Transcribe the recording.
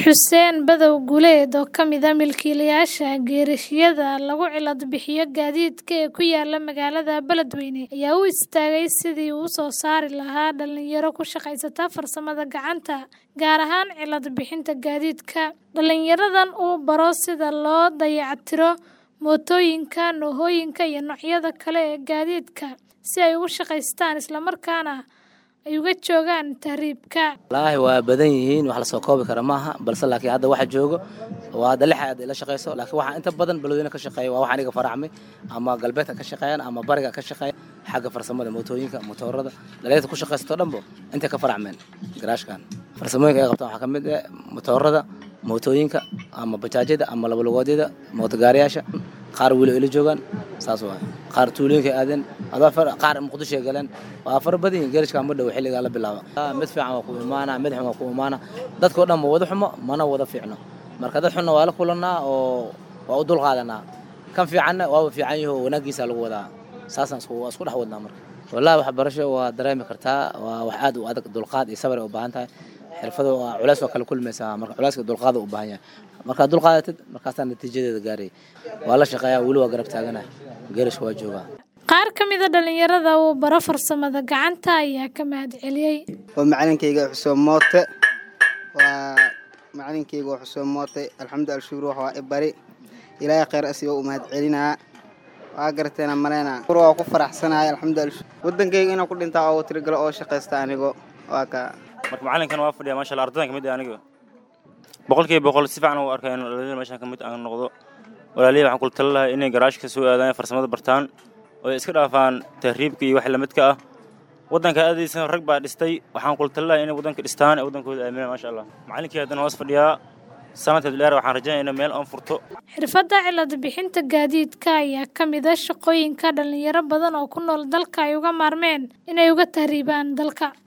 Xuseen Badow Guuleed oo ka mid ah milkiilayaasha geerashyada lagu cilad bixiyo gaadiidka ee ku yaala magaalada Beledweyne ayaa u istaagay sidii uu u soo saari lahaa dhalinyaro ku shaqaysata farsamada gacanta, gaar ahaan cilad bixinta gaadiidka. Dhalinyaradan uu baro sida loo dayactiro mootooyinka, noohooyinka iyo noocyada kale ee gaadiidka si ay ugu shaqeystaan isla markaana ay uga joogaan tahriibka. wallaahi waa badan yihiin wax la soo koobi kara maaha balse laakiin hadda waxa joogo waa hadda lix aad ila shaqeyso laakiin waxa inta badan beledweyne ka shaqeeya waa wax aniga faracmay ama galbeedka ka shaqeeyaan ama bariga ka shaqeeya xagga farsamada mootooyinka motoorada dhalinyarada ku shaqeysato dhanbo intay ka faracmeen garaashkan farsamooyinka ay qabtaan waxaa ka mid ah motoorada mootooyinka ama bajaajyada ama labalugoodyada mootogaariyaasha qaar weli ila joogaan saas waay qaar tuulooyinka aadeen adaa far qaar muqdisho ay galeen waa fara badan yihiin geerishka ma dhow xilligaa la bilaabo mid fiican waa ku imaana mid xun waa ku imaana dadkao dhan ma wada xumo mana wada fiicno marka dad xunna waa la kulanaa oo waa u dulqaadanaa kan fiicanna waaba fiican yaho wanaagiisa lagu wadaa saasaan isku waa isku dhex wadnaa marka wallahi waxbarasho waa dareemi kartaa waa wax aad u adag dulqaad iyo sabar ay u baahan tahay xirfado waa culays waa kala kulmaysaa marka culayska dulqaada u baahan yahay markaad dulqaadatid markaasaa natiijadeeda gaaray waa la shaqeeyaa weli waa garab taaganahay geerishka waa joogaa Qaar ka mid ah dhalinyarada uu baro farsamada gacanta ayaa ka mahad celiyay. waa macalinkayga xuseen moote waa macalinkayga waa xuseen moote alxamdu alshukur wax waa i bari ilaahay khayr asiga u mahad celinaa waa garteena maleyna waa ku faraxsanahay alxamdu alshukur wadankayga inaan ku dhintaa oo tirigalo oo shaqaysta anigo waa ka marka macalinkan waa fadhiya maasha allah ardaydan ka mid ah aniga boqolkiiba boqol si fiican u arkay in dhalinyarada meeshan ka mid aan noqdo walaalihi waxaan kula tali lahaa inay garaashka soo aadaan farsamada bartaan oo ay iska dhaafaan tahriibka iyo wax lamidka ah waddanka aadaysan rag baa dhistay waxaan kula tali lahaa inay waddanka dhistaan ee waddankooda aaminaan maasha allah macalinkii haddana hoos fadhiyaa sanadka dheer waxaan rajaynaya in meel aan furto Xirfadda cilad bixinta gaadiidka ayaa ka mid ah shaqooyinka dhalinyaro badan oo ku nool dalka ay uga maarmeen inay uga tahriibaan dalka.